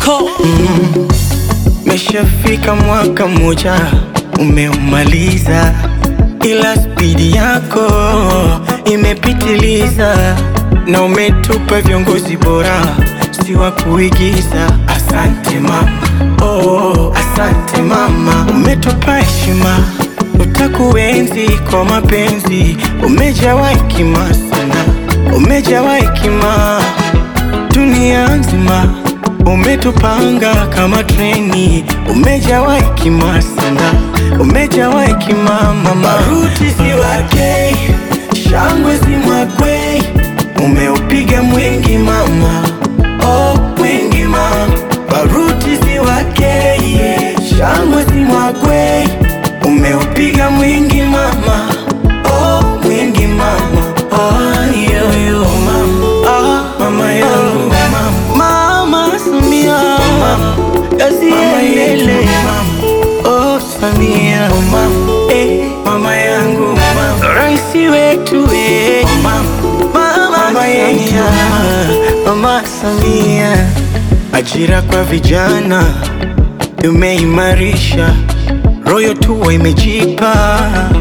Moko Meshafika mwaka mmoja umeumaliza, ila spidi yako imepitiliza, na umetupa viongozi bora, si wa kuigiza. Asante mama, oh, asante mama, umetupa heshima, utakuenzi kwa mapenzi, umejawa hekima sana, umejawa hekima dunia nzima umetupanga kama treni, umejawa hekima sana, umejawa hekima mama. Baruti si wake, shangwe si mwakwe, umeupiga mwingi mama, oh mwingi mama. Baruti si wake, shangwe si mwakwe, umeupiga mwingi mama, oh mwingi mama, oh yo yo mama, ah mama yangu mama. Mama Samia kazi iendelee. Oh Samia eh, mama yangu raisi wetu eh. Mama yetu Mama Samia, ajira kwa vijana umeimarisha, royo tuwa imejipa,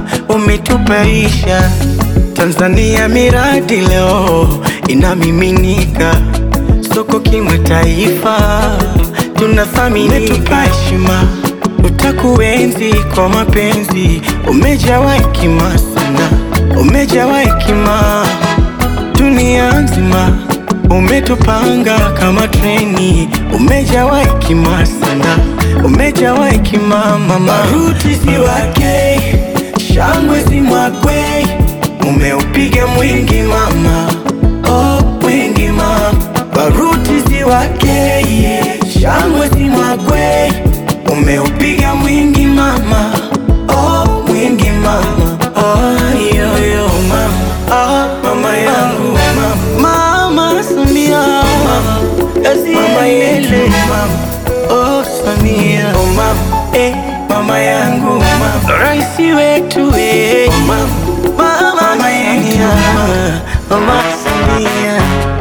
umetupaisha Tanzania, miradi leo inamiminika soko kimataifa, tunathaminika. Umetupa heshima, utakuenzi kwa mapenzi, umejawa hekima sana, umejawa hekima dunia nzima, umetupanga kama treni, umejawa hekima sana, umejawa hekima mama. Baruti si wake, shangwe si mwakwe, umeupiga mwingi mama, oh mwingi mama. Baruti si wake, shangwe si mwakwe, umeupiga mwingi mama, oh mwingi mama, oh yo yo mama, ah mama yangu mama, mama Samia, kazi mama yele mama, oh Samia, oh mama, eh mama yangu mama, raisi wetu eh mama, mama Samia, mama Samia.